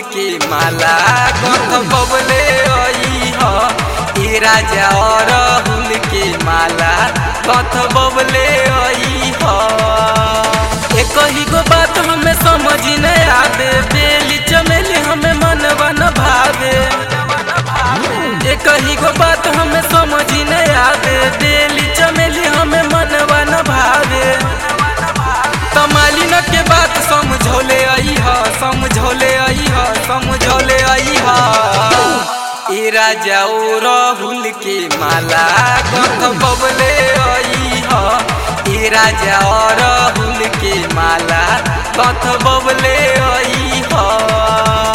के माला कथ बबले आई ह ए राजा अरहुल के माला कथ बबले आई ह एक ही गो बात हमें समझ न आवे बेली चमेली हमें मनवा न भावे एक ही गो बात हमें समझ न आवे बेली चमेली हमें मनवा न भावे तमालिन के बात समझौले आई ह समझौले आई ह समझौले आई ह ए राजा ओ राहुल के माला कथ बबले आई ह ए राजा ओ राहुल के माला कथ बबले आई ह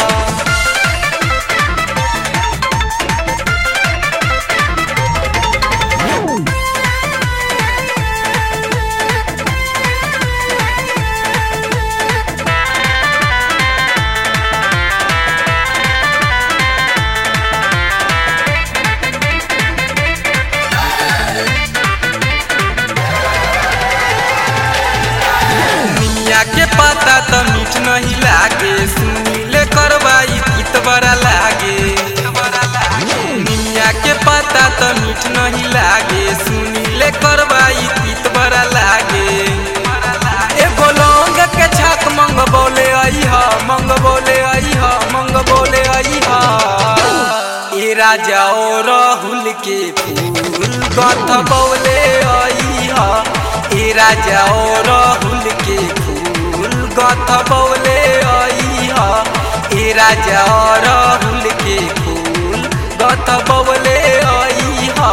मिया के पता तो मीठ नहीं लागे सुनीले करवाई गीत बड़ा लागे मिया के पता तो मीठ नहीं लागे सुनीले करवाई गीत बड़ा लागे एगो लौंग के छाक मंग बोले आई ह मंग बोले आई ह मंग बोले आई ह ए राजा ओ राहुल के फूल गथ बोले आई ह ए राजा ओ राहुल के फूल गथ बौले आई ह ए राजा ओ राहुल के फूल गथ बौले आई ह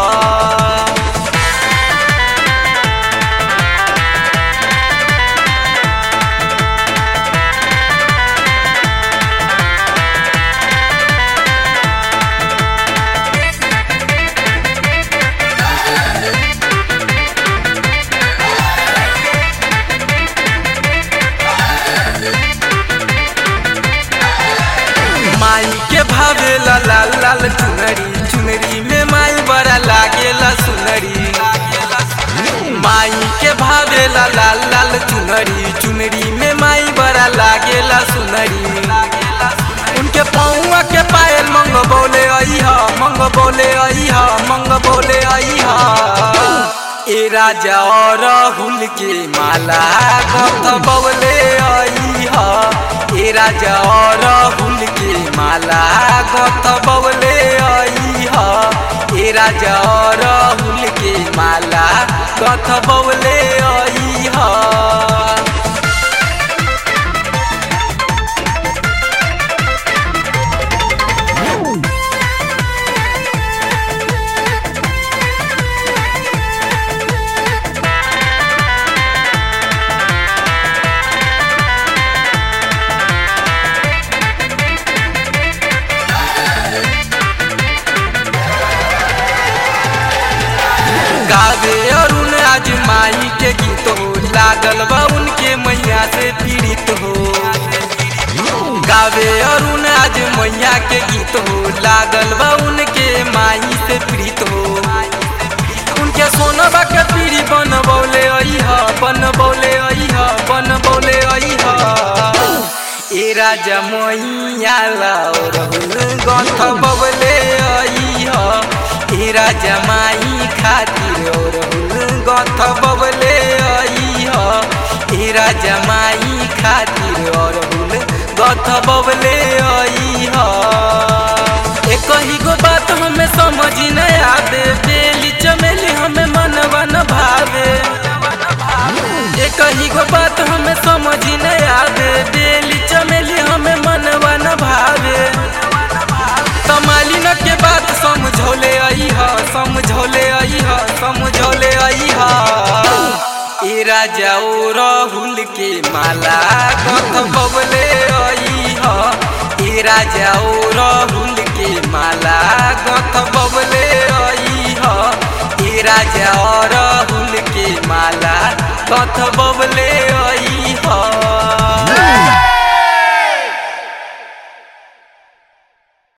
माई के भावेला लाल लाल चुनरी चुनरी में माई बड़ा लागेला सुनरी माई के भावेला लाल लाल चुनरी चुनरी में माई बड़ा लागेला सुनरी उनके पौआ के पायल मंग बोले आई हा मंग बोले आई हा मंग बोले आई हा ए राजा और राहुल के माला कथ बौले आई हा ए राजा और राहुल के माला कथ बौले आई हा ए राजा और राहुल के माला कथ बौले आई हा गावे अरुण आज माई के गीत हो लागल बा उनके मैया से पीड़ित हो गावे अरुण आज मैया के गीत हो लागल बा उनके माई से पीड़ित हो उनके सोनबा के पीढ़ी बन बोले आई ह बन बोले आई ह बन बोले आई ह ए राजा मैया लाओ रहुल गथ बबले आई ह ए राजा माई खातिर और गथ बबले आई ह ए राजा माई खातिर और गथ बबले आई ह एक ही गो बात हमें समझ न आवे बेली चमेली हमें मनवा न भावे एक ही गो बात हमें समझ न आवे बेली चमेली हमें मनवा न भावे तमालिन के बात समझौले आई ह समझौले आई ह समझौले आई ह ए राजा ओ राहुल के माला कथ बबले आई ह ए राजा ओ राहुल के माला कथ बबले आई ह ए राजा ओ राहुल के माला कथ बबले